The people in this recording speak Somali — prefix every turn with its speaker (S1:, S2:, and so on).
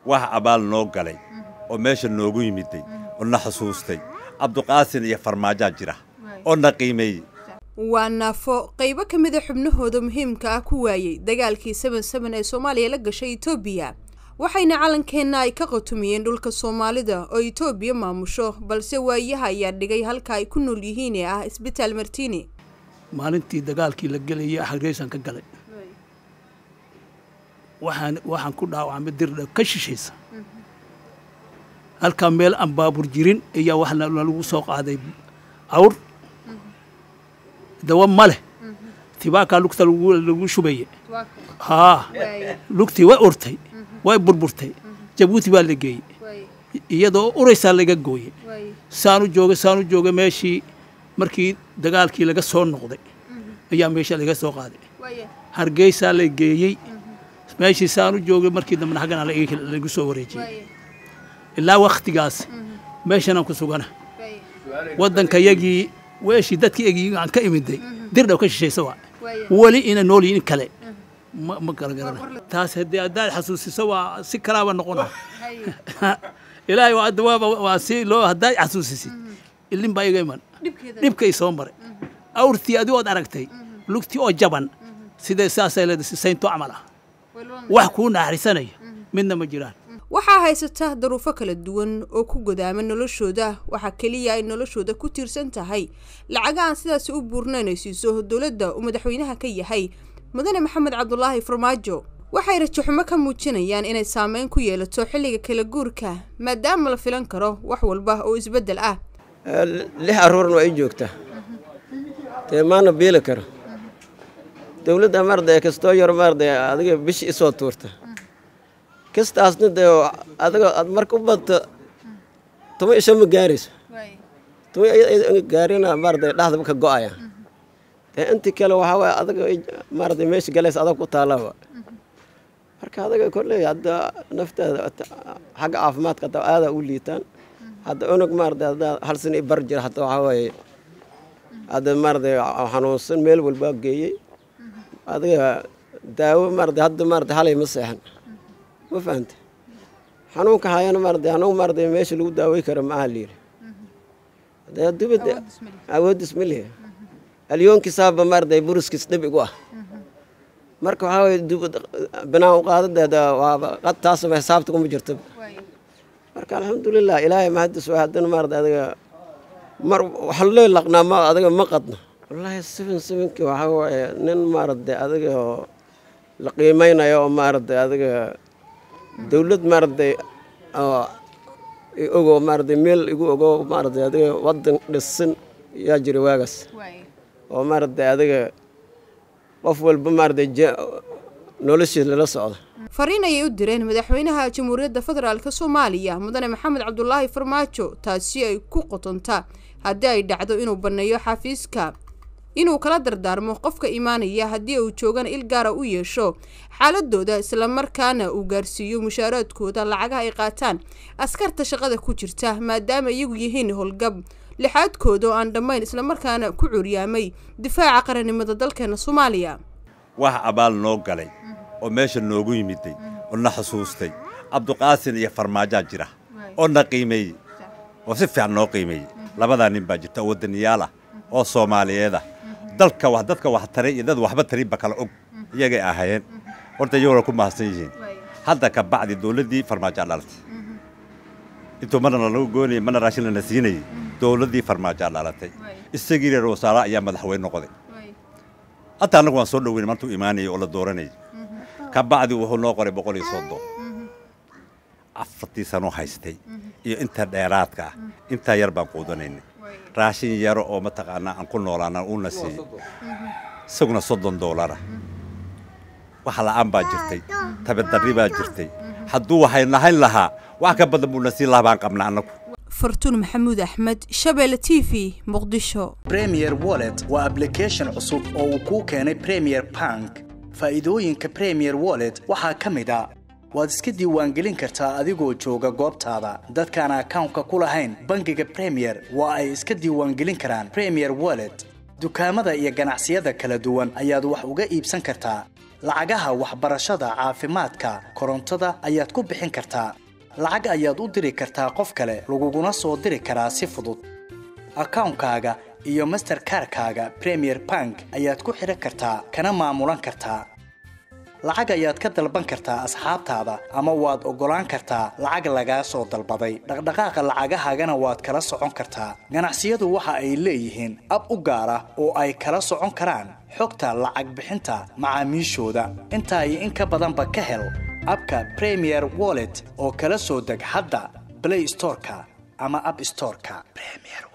S1: wax abaal noo galay oo meesha noogu yimiday oo na xusuustay cabduqaasin iyo farmaajaa jira oo na qiimeeyey
S2: waa naafo qaybo ka mida xubnahooda muhiimka ah ku waayey dagaalkii saban saban ee soomaaliya la gashay etoobiya waxayna calankeenna ay ka qatumiyeen dhulka soomaalida oo etoobiya maamusho balse waayaha ayaa dhigay halka ay ku nool yihiin ee ah isbitaal martini
S3: maalintii dagaalkii la gelayay hargeysan ka galay waxaan waxaan ku dhaawacmay dirdha ka shishaysa halkaa meel aan baabur jirin ayaa wax lagu soo qaaday awr dawa ma leh tibaakaa lugta lagu shubaye haa lugtii way urtay way burburtay jabuuti baa la geeyey iyadoo uraysaa laga gooye saanu joogay saanu joogay meeshii markii dagaalkii laga soo noqday ayaa meesha laga soo qaaday hargeysaa la geeyey meeshii saanu joogay markii dambena xaggana lagu soo wareejiyey ilaa wakhtigaas meeshanaan ku sugana waddanka yagii weeshii dadkii egii aan ka imiday dirdhaw ka shishaysa waa weli ina nool yihin kale ma ma garagarana taas haddii haddaad xasuusiso waa si kalaaba noqona ilaahay waa dawaaba waa si loo haddaad xasuusisid ilin baa iga iman dhibkay soo maray awrtii adigood aragtay lugtii oo jaban sidee saasay leedahay saynto camal ah wax kuu naxarisanaya midna ma jiraan
S2: waxaa haysata daruufo kala duwan oo ku godaama noloshooda waxaa keliya ay noloshooda ku tiirsan tahay lacaga aan sidaasi u buurnayn ay siiso dowladda uu madaxweynaha ka yahay mudane maxamed cabdulaahi farmaajo waxay rajaxumo ka muujinayaan inay saameyn ku yeelato xilliga kala guurka maadaama la filan karo wax walba oo isbeddel ah
S4: lix aruurna waa i joogtaa dee maana biili karo dowladda maarday kastoo yar maarday adiga bishi isoo tuurta kastaasna dee adiga aad marka u badto tuma isha ma gaarayso tuma gaarina maarday dhaxdaba ka go'aya dee intii kale waxaa waye adiga maarday meesha galaysa adag ku taallaba marka adaga kolley hadda nafteeda xagga caafimaadka hadda aadaa u liitaan hadda unug maarday hadda hal sana i bar jira hadda waxaa waaye hadda maarday xanuunsan meel walbaa geeyey adiga daawo maarday hadda maarday halay ma seexan ma fahante xanuunka hayana maarday xanuun maarday meesha lagu daawey karo maaha layiri dee dubada awoodis ma lihi alyoonkiisaaba maarday buruskiis dhib igu ah marka waxaa waye dubad binaan u qaadadeeda waaba qad taasaba xisaabta kuma jirto marka alxamdulilah ilaahay mahadis waa haddana maarday adiga mar waxaan lee laqnaa ma adiga ma qadno wallaahi seven sevenkii waxaa waaye nin maaragtay adiga oo la qiimeynayo oo maaragtay adiga dowlad maaragtay oo ogo maaragtay meel igu ogo maaragtay adiga waddan dhisan yaa jira waagaas oo maaragtay adiga qof walba maaragtay noloshiis lala socda
S2: fariin ayay u direen madaxweynaha jamhuuriyadda federaalk soomaaliya mudane maxamed cabdulaahi farmaajo taasi ay ku qotonta haddii ay dhacdo inuu banneeyo xafiiska inuu kala dardaarmo qofka imaanaya haddii uu joogana il gaara u yeesho xaaladooda islamarkaana uu gaarsiiyo mushaaraadkooda lacagaha ay qaataan askarta shaqada ku jirta maadaama iyagu yihiin howlgab lixaadkooda oo aan dhammayn islamarkaana ku curyaamay difaaca qarannimada dalkeena soomaaliya
S1: wax abaal noo galay oo meesha noogu yimiday oo na xusuustay cabduqaasin iyo farmaajaa jira oo na qiimeeyey oo si fiican noo qiimeeyey labadaa nin baa jirta oo waddaniyaal ah oo soomaaliyeed ah dalka wax dadka wax taray iyo dad waxba tarinba kala og iyagay ahaayeen horta iyagona ku mahadsan yihiin hadda ka bacdi dowladdii farmaajaa dhalatay intuu marna lagu goonayay marna raashin lana siinayay dowladdii farmaajaa dhalatay isagii reer wasaara ayaa madaxweyne noqday hataa annagu waan soo dhoweynay martuu imaanayay oo la dooranayay ka bacdi wuxuu noo qoray boqol iyo soddon afartii sanoo haystay iyo inta dheeraadka ah intaa yar baan quudanaynay raashin yaro oo mataqaanaa aan ku noolaana uuna siiyey isaguna soddon doolara wax la'aan baa jirtay tabadarri baa jirtay hadduu waxay nahayn lahaa wax ka badan buuna siin lahaa baan qabna annagu
S2: fartuun maxamuud axmed shabeelle t v muqdisho
S5: premier wallet waa ablication cusub oo uu kuu keenay premier bank faa'iidooyinka premier wallet waxaa ka mid a waad iska diiwaangelin kartaa adigoo jooga goobtaada dadkaan akawnka ku lahayn bangiga premier waa ay iska diiwaangelin karaan premier wallet dukaamada iyo ganacsiyada kala duwan ayaad wax uga iibsan kartaa lacagaha waxbarashada caafimaadka korontada ayaad ku bixin kartaa lacag ayaad u diri kartaa qof kale laguguna soo diri karaa si fudud akawnkaaga iyo masterkarkaaga premier bank ayaad ku xidhan kartaa kana maamulan kartaa lacag ayaad ka dalban kartaa asxaabtaada ama waad oggolaan kartaa lacag lagaa soo dalbaday dhaqdhaqaaqa lacagahaagana waad kala socon kartaa ganacsiyadu waxa ay leeyihiin ab u gaar ah oo ay kala socon karaan xogta lacag bixinta macaamiishooda intaa iyo in ka badanba ka hel abka premier wallet oo kala soo deg hadda blay storeka ama ab storeka